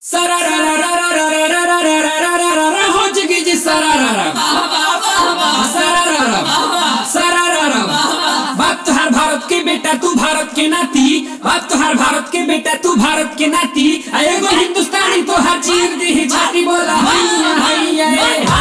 Sararararararararararararara, हो जगी जी सरारारा सरारारा सरारारा बाप तुहार भारत के बेटा तू भारत के नाती बाप तुहार भारत के बेटा तू भारत के नाती आ एगो हिंदुस्तानी तो हर चीर दी छाती बोला हैया हैया ए, हा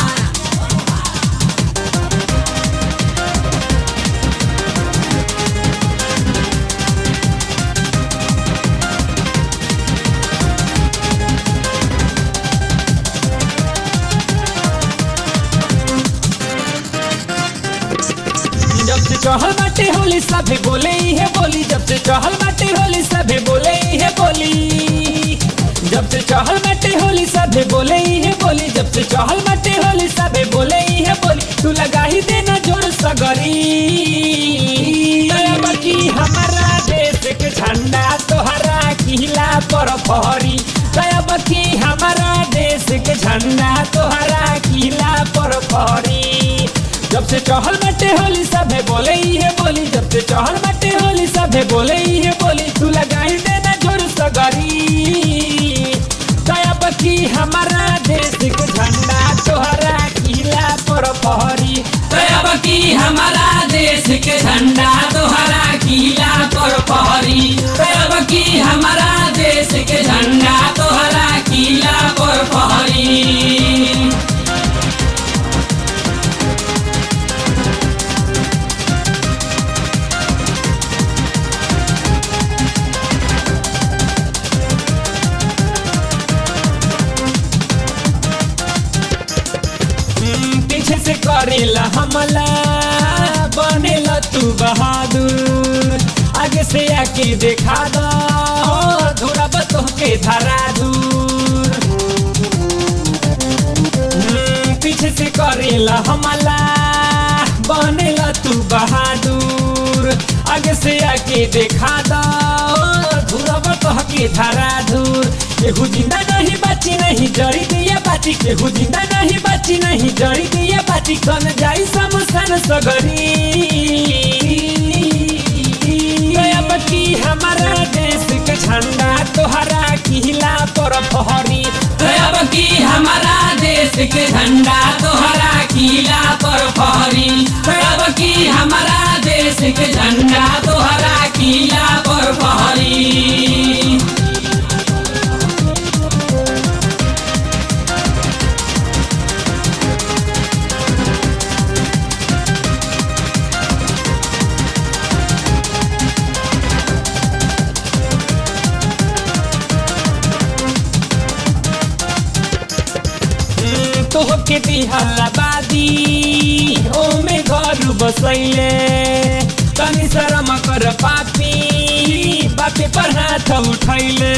जब से चहल बाटे होली सभे बोले ही है बोली जब से चहल बाटे होली सभे बोले ही है बोली जब से चहल बाटे होली सभे बोले ही है बोली जब से चहल बाटे होली सभे बोले ही है बोली तू लगा ही देना जोर सगरी दया की हमारा देश के झंडा तोहरा किला पर फहरी दया की हमारा देश के झंडा तोहरा किला पर फहरी जब से चहल बटे होली सभे बोले ही है बोली जब से चहल बटे होली सभे बोले ही है बोली तू लगाई देना जोर सगरी दया बकी हमारा देश के झंडा तोहरा किला पर पहरी दया बकी हमारा देश के झंडा तोहरा किला पर पहरी दया बकी हमारा देश के झंडा तोहरा किला पर पहरी हम्म, पीछे से करेला हमला बनेला तू बहादुर आगे से आके देखा दो थोड़ा बतो के धरा दूर हम्म, पीछे से करेला हमला बनेला तू बहादुर आगे से आके देखा दो धुरा बतो के धरा दूर केहू जिंदा नहीं बची नहीं जड़ी दिया बाची केहू जिंदा नहीं बची नहीं जड़ी दिया बाची कन जाई समसन सगरी दया बकी हमारा देश के झंडा तोहरा किला पर फहरी दया बकी हमारा देश के झंडा तोहरा किला पर फहरी दया बकी हमारा देश के झंडा तोहरा किला पर फहरी तोहके दिहला बादी ओमे घर बसैले तनी शरम कर पापी बापे पर हाथ उठैले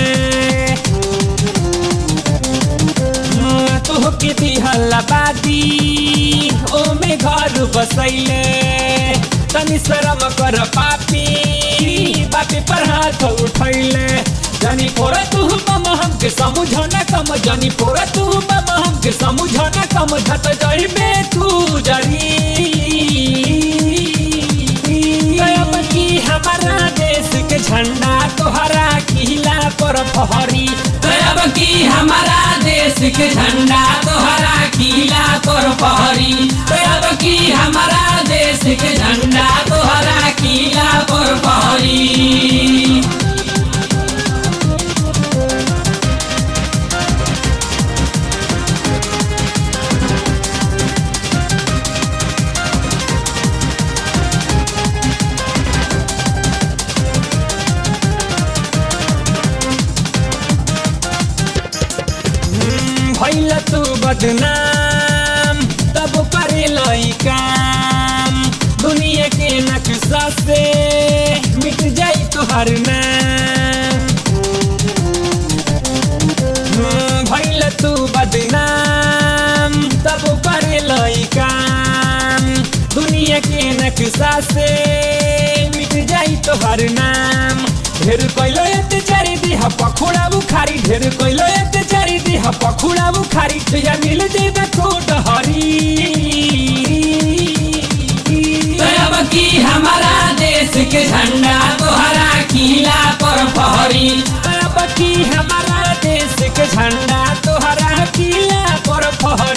तोहके दिहला बादी ओमे घर बसैले तनी शरम कर पापी बापे पर हाथ उठैले जानी पोरा तू बम हमके समझना कम जानी पोरा तू बम हमके समझना कम झट जाई में तू जरी गयब की हमारा देश के झंडा तोहरा किला पर फहरी गयब की हमारा देश के झंडा तोहरा किला पर फहरी गयब की हमारा देश के झंडा तोहरा किला पर फहरी भैल तू बदनाम तब करे लई काम दुनिया के नक्शा से मिट जाई तुहर नाम हम्म, भैल तू बदनाम तब करे लई काम दुनिया के नक्शा से मिट जाई तुहर नाम ढेर कैलो अत्याचारी दिह पखुड़ा बुखारी ढेर कैलो अत्याचारी दिह पखुड़ा बुखारी तुझा मिल जेबे कोट हरी दया की हमारा देश के झंडा तोहरा किला पर फहरी अब की हमारा देश के किला पर फहरी